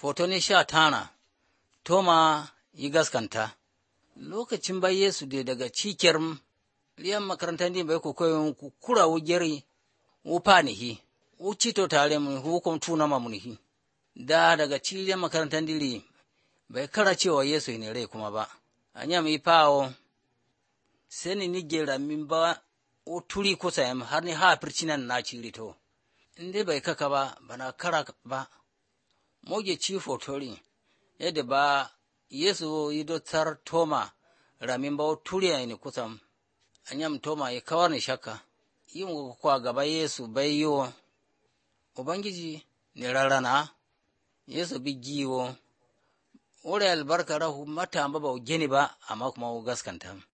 Foto ne sha tana, Toma yi gaskanta. Lokacin bai Yesu da daga cikiyar liyan makarantar din bai kokoyin kura wujeri wupa nihi, wucito tare mu hukum tuna ma munihi. Da daga cikiyar makarantar diri bai kara cewa Yesu ne rai kuma ba. Anya mi pawo seni ni gera min ba o turi kusa yam har ni ha fircinan na ciri to. Inde bai kaka ba bana kara ba. Moge ci fotori yadda ba Yesu yi dotar Toma ramin ba o turi a ni kusa. Anyam Toma ya kawar ni shakka. Yin kwa gaba Yesu bai yiwo. Ubangiji ni rarana. Yesu bi giwo. Wuri albarka rahu mata ba ba geni ba amma kuma gaskanta.